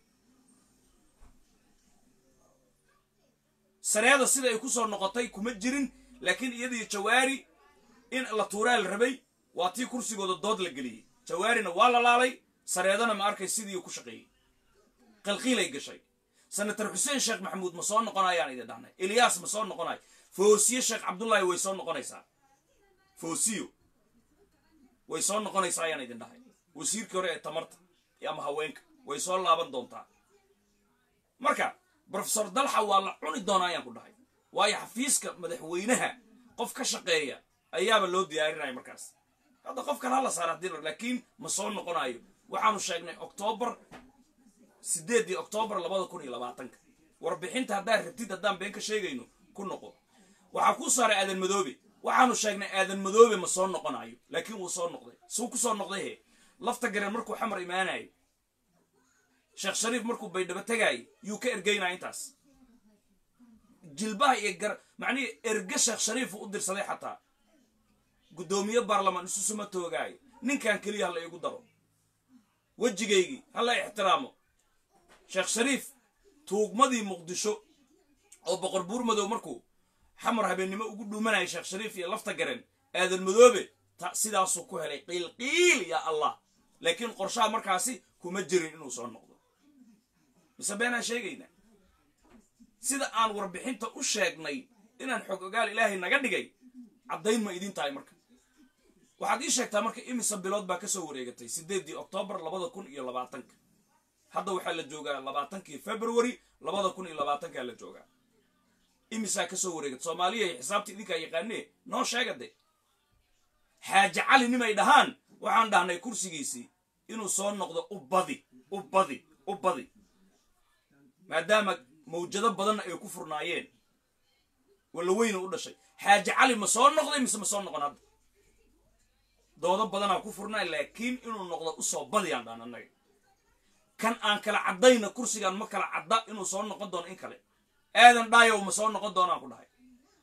sareeda sida ay ku soo noqotay kuma jirin laakiin iyadii jawaari in la tuuraal rabay waa tii kursigooda dood la geliyey jawaarina waa la laalay sareedana ma arkay sidii ku shaqeeyey qalqiilay gashay senator xuseen sheekh maxamuud ma soo noqonayaan idin dhahnay ilyaas ma soo noqonayo foosiyo sheekh cabdullaahi way soo noqonaysaa foosiyo way soo noqonaysaa ayaan idin dhahay wasiirkii hore ee tamarta ama haweenka way soo laaban doontaa marka brofesor dalxa waa la cuni doonaa ayaan ku dhahay waayo xafiiska madaxweynaha qof ka shaqeeya ayaaba loo diyaarinaya markaas hadda qofkan hala saara hadii laakiin ma soo noqonayo waxaanu sheegnay oktoobar sideedii oktoobar labada kun iyo labaatanka warbixinta haddaad rabtid haddaan been ka sheegayno ku noqo waxaa kuu saaray aadan madoobe waxaanu sheegnay aadan madoobe ma soo noqonayo laakiin wuu soo noqday suu ku soo noqday he lafta gareen markuu xamar imaanayo sheekh shariif markuu baydhabo tegaayo yuu ka ergeynaya intaas jilbaha iyo gar macnihii erge sheekh shariifu u dirsaday xataa guddoomiye baarlamaan isu suma toogaayo ninkan keliya hala iigu daro wejigaygii hala ixtiraamo sheekh shariif tuugmadii muqdisho oo boqor buur madow markuu xamar habeennimo ugu dhuumanaya sheekh shariif iyo lafta garen aadan madoobe ta sidaasuu ku helay qiilqiil yaa allah laakiin qorshaha markaasi kuma jirin inuu soo noqdo mise beenaan sheegaynaa sida aan warbixinta u sheegnay inaan xog ogaal ilaahay naga dhigay caddayn ma idin tahay marka waxaad ii sheegtaa marka imisa bilood baa kasoo wareegatay sideedii oktoobar labada kun iyo labaatanka hadda waxaa la joogaa labaatankii february labada kun iyo labaatankaa la joogaa imisaa kasoo wareegatay soomaaliya xisaabta idinkaa yaqaanee noo sheega de xaaje cali nimay dhahaan waxaan dhahnay kursigiisii inuu soo noqdo u badi u badi u badi maadaama mawjado badanna ay ku furnaayeen walla weyna u dhashay xaaje cali ma soo noqday mise ma soo noqon hadda doodo badanaa ku furnaa laakiin inuu noqdo usoo badiyaan dhaan annaga kan aan kala caddayna kursigaan ma kala cadda inuu soo noqon doono in kale aadan dhaayow ma soo noqon doonaan ku dhahay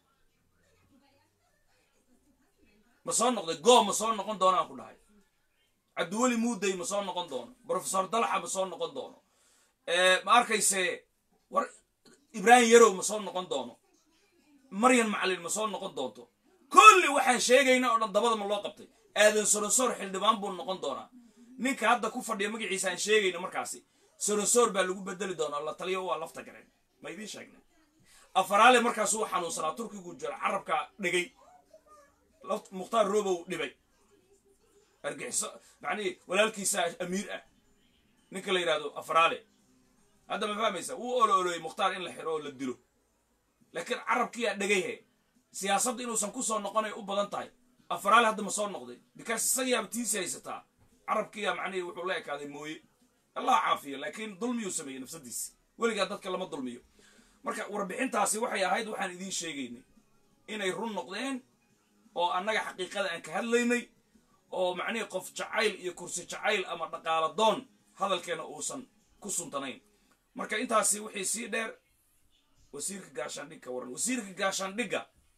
ma soo noqday goo ma soo noqon doonaan ku dhahay cabdiweli muuday ma soo noqon doono brofesor dalxa ma soo noqon doono ma arkayse war ibraahim yarow ma soo noqon doono maryan macalin ma soo noqon doonto kulli waxaan sheegayna oo dhan dabada ma loo qabtay aadan soronsoor xildhibaan buu noqon doonaa ninka hadda ku fadhiya magaciisa aan sheegayno markaasi soronsoor baa lagu bedeli doonaa la taliyo waa lafta gareen ma idiin sheegna afaraale markaas uu xanuunsanaa turkigu jiro carabka dhigay mukhtaar robow dhibay argixiso macnihii walaalkiisa amiir ah ninka la yidhahdo afaraale hadda ma fahmaysa wuu olo oloyey mukhtaar in la xiro oo la dilo laakiin carabkiyaa dhegayhe siyaasadda inuusan ku soo noqonay u badan tahay afaraale hadda ma soo noqday bikaas isagiyaaba tiisi haysataa carabkiyaa macnihii wuxuu la ekaaday mooye allah caafiyo laakiin dulmiyuu sameeyey nafsadiisi weligaa dadka lama dulmiyo marka warbixintaasi waxay ahayd waxaan idiin sheegaynay inay run noqdeen oo annaga xaqiiqada aan ka hadlaynay oo macnihii qof jacayl iyo kursi jacayl ama dhaqaala doon hadalkeena uusan ku suntanayn marka intaasi wixii sii dheer wasiirka gaashaandhigka waran wasiirka gaashaandhigga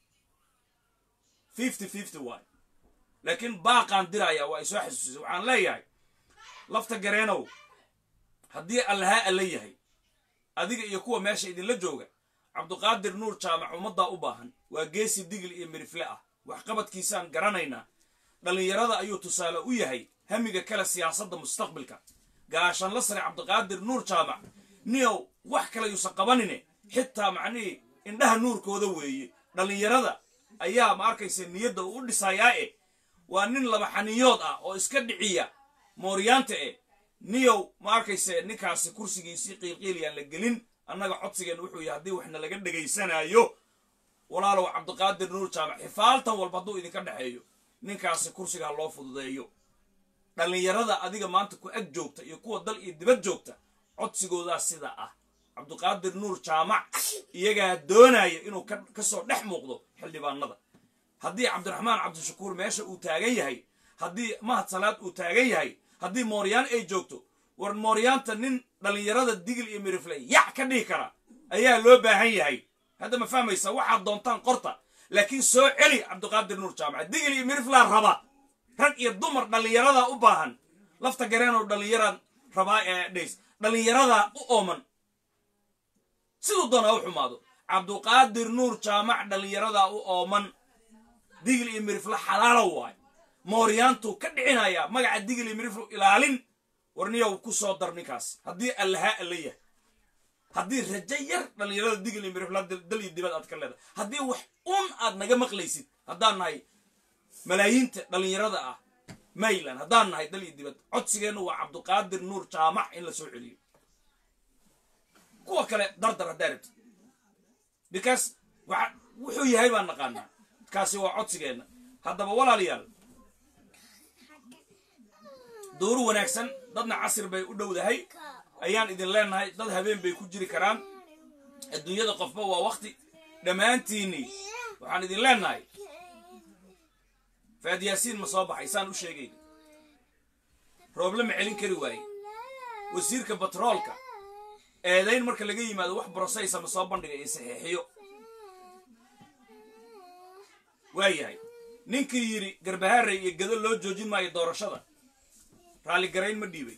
fifty fifty waay laakiin baaqaan diraya waa isoo xasuusisay waxaan leeyahay lafta gareenow haddii allahaa alla yahay adiga iyo kuwa meesha idinla jooga cabduqaadir nuur jaamac ummaddaa u baahan waa geesi digil iyo mirifle ah waxqabadkiisaan garanaynaa dhallinyarada ayuu tusaale u yahay hamiga kale siyaasadda mustaqbilka gaashanla sare cabdiqaadir nuur jaamac niyow wax kale yuusan qabanine xitaa macnihii indhaha nuurkooda weeye dhallinyarada ayaa ma arkaysa niyadda uu u dhisayaa e waa nin laba xaniyood ah oo iska dhiciya mooryaanta e niyow ma arkayse ninkaasi kursigiisii qiilqiilyaan la gelin annaga codsigeen wuxuu yahay haddii waxna laga dhegaysanaayo walaalow cabdiqaadir nuur jaamac xifaaltan walba hadduu idinka dhexeeyo ninkaasi kursigaa loo fududeeyo dhallinyarada adiga maanta ku ag joogta iyo kuwa dal iyo dibad joogta codsigoodaa sida ah cabdiqaadir nuur jaamac iyagaa doonaya inuu kasoo dhex muuqdo xildhibaanada haddii cabdiraxmaan cabdishakuur meesha uu taagan yahay haddii mahad salaad uu taagan yahay haddii mooryaan ay joogto war mooryaanta nin dhallinyarada digil iyo mirifle yac ka dhihi kara ayaa loo baahan yahay hadda ma fahmaysa waxaad doontaan qorta laakiin soo celi cabdiqaadir nuur jaamac digil iyo miriflaa raba rag iyo dumar dhallinyaradaa u baahan lafta gareenoo dhallinyaraan rabaa ee dhays dhallinyaradaa u ooman siduu doona u xumaado cabduqaadir nuur jaamac dhallinyaradaa u ooman digil iyo mirifle xalaalo waay mooryaantuu ka dhicinayaa magaca digil iyo miriflu ilaalin warniyow ku soo dar ninkaas haddii allahaa alla yahay haddii rajo yar dhallinyarada digil iyo mirifla dal iyo dibad aad ka leedahay haddii wax un aad naga maqlaysid haddaan nahay malaayiinta dhallinyarada ah mayland haddaan nahay dal iyo dibad codsigeennu waa cabduqaadir nuur jaamac in la soo celiyo kuwa kale dardar haddaa rabtid because waxa wuxuu yahay baan naqaanaa kaasi waa codsigeenna haddaba walaalayaal duuru wanaagsan dadna casir bay u dhowdahay ayaan idin leenahay dad habeen bay ku jiri karaan adduunyada qofba waa wakti dhammaantiinnii waxaan idin leenahay faad yaasiin ma soo baxay saan u sheegayna rooble ma celin kari waaye wasiirka batroolka eedayn marka laga yimaado wax brosaysa ma soo bandhiga iyo saxiixiyo waayahay ninkii yidhi garbahaarey iyo gado loo joojin maayo doorashada raalligarayn ma dhiibay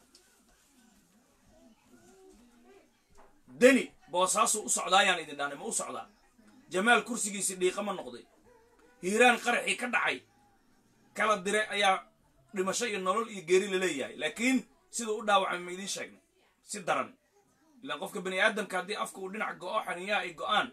deni boosaasuu u socdaayaan idin dhahnay ma u socdaa jamaal kursigiisii dhiiqa ma noqday hiiraan qaraxii ka dhacay kala dire ayaa dhimasho iyo nolol iyo geeri la leeyahay laakiin siduu u dhaawacmay ma idiin sheegnay si daran ilaan qofka bani aadamka haddii afka uu dhinac go-o xaniyaha ay go-aan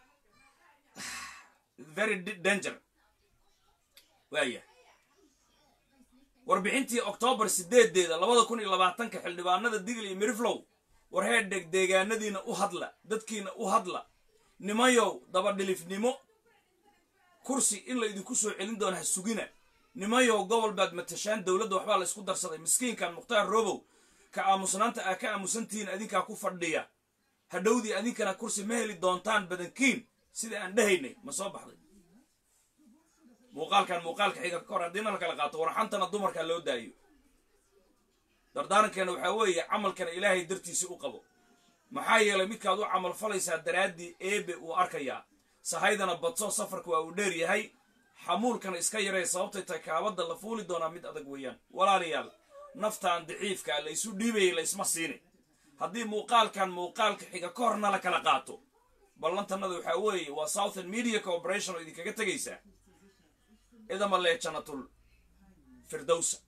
very danger waaya warbixintii oktoobar sideedeeda labada kun iyo labaatanka xildhibaanada digl iyo miriflow war heerdheg deegaanadiina u hadla dadkiina u hadla nimayow dabadhilifnimo kursi in la idinku soo celin doona ha sugina nimayow gobol baad matashaan dowladda waxbaa la isku darsaday miskiinkan mukhtaar robow ka aamusnaanta aa ka aamusantihiin adinkaa ku fadhiya hadhowdii adinkana kursi ma heli doontaan badankiin sida aan dhahaynay ma soo baxday muuqaalkan muuqaalka xiga ka hor haddiina la kala qaato warxantana dumarka loo daayo dardaarankeena waxaa weeye camalkana ilaahay dartiisi u qabo maxaa yeelay midkaad u camal falaysaa daraaddii eebe uu arkayaa sahaydana badso safarka waa uu dheer yahay xamuulkana iska yaree sababtay tahay kaabadda la fuuli doonaa mid adag weeyaan walaalayaal naftaan daciifka la isu dhiibayay la isma siini haddii muuqaalkan muuqaalka xiga ka horna la kala qaato ballantanada waxaa weeye waa southern media corporation oo idinkaga tegaysaa idama lee janatul firdowsa